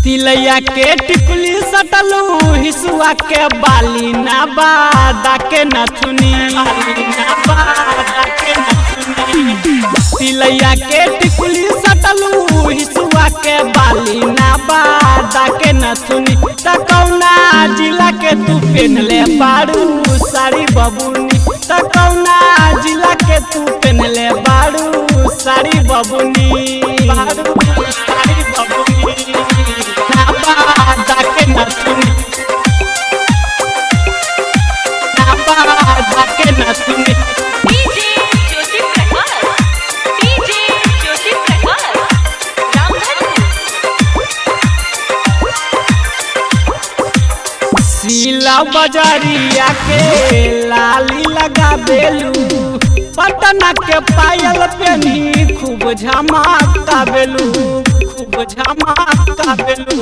तिलैया के टिकुली सटलू हिसुआ के बाली ना बादा के नथुनी तिलैया के टिकुली सटलू हिसुआ के बाली ना बादा के नथुनी त कौना जिला के तू पेनले बाड़ू साड़ी बबुनी त कौना जिला के तू पेनले बाड़ू साड़ी बबुनी बाड़ू साड़ी बबुनी ना बादा के नथुनी ना बादा के नथुनी डीजे ज्योति प्रकाश डीजे ज्योति प्रकाश रामधनपुर सीला बजारिया के लाली लगा बेलू पटना के पायल पेनी खूब झमाका बेलू खूब झमाका बेलू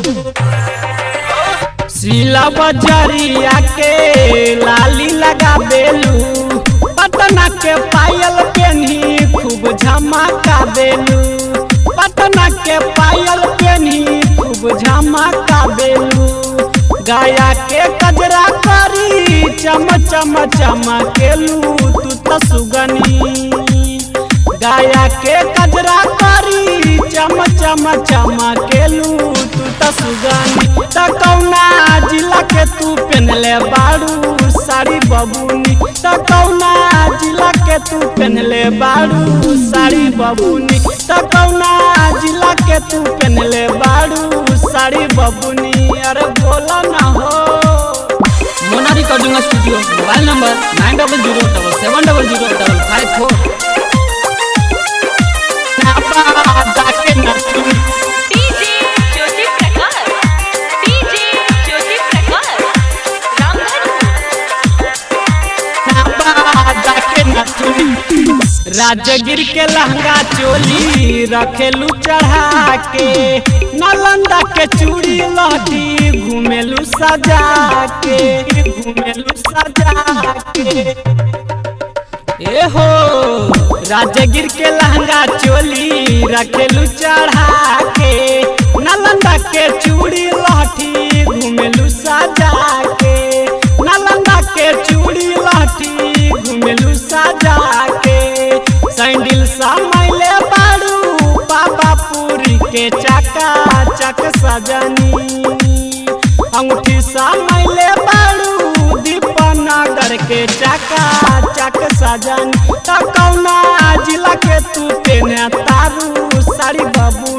सीला बजारिया के लाली लगा बेलू पटना के पायल पेनी खूब झमाका बेलू पटना के पायल पेनी खूब झमाका बेलू गाया के कजरा करी चम चम चमकेलू तू त सुगनी गाया के कजरा करी चम चम चमकेलू तू त सुगनी त कौना जिला के तू पेनले बाड़ू साड़ी बबुनी त कौना जिला के तू पेनले बाड़ू साड़ी बबुनी त कौना जिला के तू पेनले बाड़ू साड़ी बबुनी अरे बोला ना हो Mona recording studio mobile number nine double zero double seven double zero double five four ना बादा के नथुनी डीजे ज्योति प्रकाश डीजे ज्योति प्रकाश रामधनपुर राजगिर के लहंगा चोली रखेलू चढ़ा के नालंदा के चूड़ी लहटी घूमेलू सजा के घूमेलू सजा के ए हो राजगिर के लहंगा चोली रखेलू चढ़ा के नालंदा के चूड़ी लहठी घूमेलू सजा के नालंदा के चूड़ी लहठी घूमेलू सजा के सैंडल समैले बाड़ू बाबा पूरी के चका चक सजनी अंगूठी समैले बाड़ू दीपनगर के चका चक सजन त कौना जिला के तू पेने तारू साड़ी बाबू